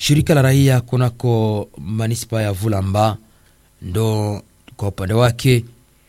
Shirika la raia kunako manispa ya Vulamba ndo kwa upande wake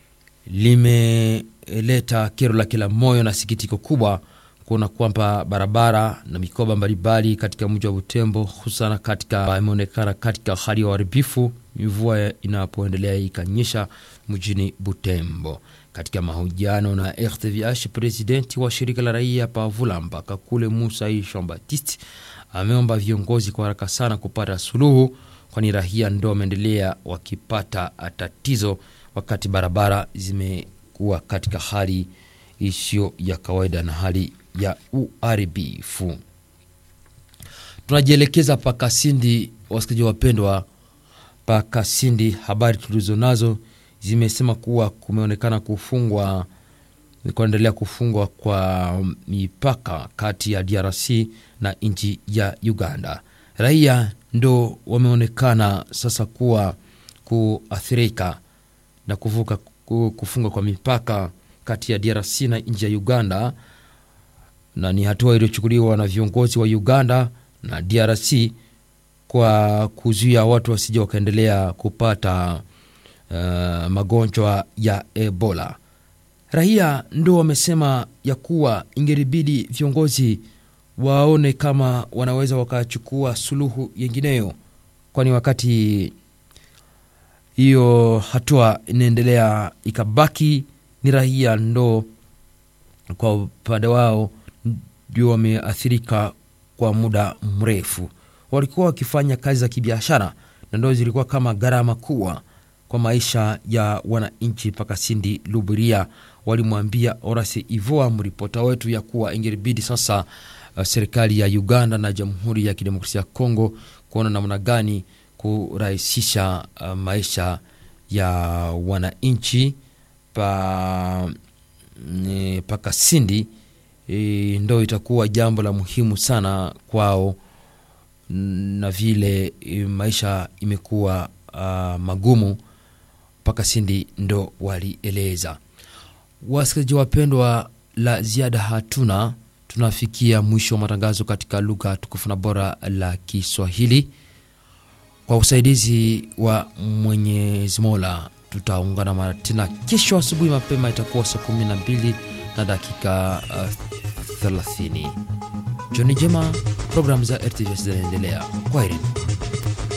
limeleta kero la kila moyo na sikitiko kubwa kuona kwamba barabara na mikoba mbalimbali katika mji wa Butembo hususan katika imeonekana katika hali ya uharibifu mvua inapoendelea ikanyesha mjini Butembo. Katika mahojiano na RTVH, presidenti wa shirika la raia pa Vulamba Kakule Musa Jean Baptiste ameomba viongozi kwa haraka sana kupata suluhu, kwani raia ndo wameendelea wakipata tatizo wakati barabara zimekuwa katika hali isiyo ya kawaida na hali ya uharibifu. Tunajielekeza Pakasindi, wasikilizaji wapendwa. Pakasindi, habari tulizo nazo zimesema kuwa kumeonekana kufungwa kuendelea kufungwa kwa mipaka kati ya DRC na nchi ya Uganda. Raia ndo wameonekana sasa kuwa kuathirika na kuvuka kufungwa kwa mipaka kati ya DRC na nchi ya Uganda, na ni hatua iliyochukuliwa na viongozi wa Uganda na DRC kwa kuzuia watu wasije wakaendelea kupata uh, magonjwa ya Ebola. Raia ndo wamesema ya kuwa ingeribidi viongozi waone kama wanaweza wakachukua suluhu yengineyo, kwani wakati hiyo hatua inaendelea ikabaki ni raia ndo kwa upande wao ndio wameathirika kwa muda mrefu. Walikuwa wakifanya kazi za kibiashara na ndo zilikuwa kama gharama kubwa kwa maisha ya wananchi. Pakasindi Luburia walimwambia Orasi Ivoa, mripota wetu, ya kuwa ingeribidi sasa uh, serikali ya Uganda na Jamhuri ya Kidemokrasia ya Kongo kuona namna gani kurahisisha uh, maisha ya wananchi pa e, Pakasindi e, ndo itakuwa jambo la muhimu sana kwao, na vile e, maisha imekuwa uh, magumu. Pakasindi ndo walieleza. Wasikilizaji wapendwa, la ziada hatuna, tunafikia mwisho wa matangazo katika lugha tukufu na bora la Kiswahili kwa usaidizi wa Mwenyezi Mola. Tutaungana mara tena kesho asubuhi mapema, itakuwa saa kumi na mbili na dakika uh, 30. Jioni njema, programu za RTV zinaendelea. Kwaherini.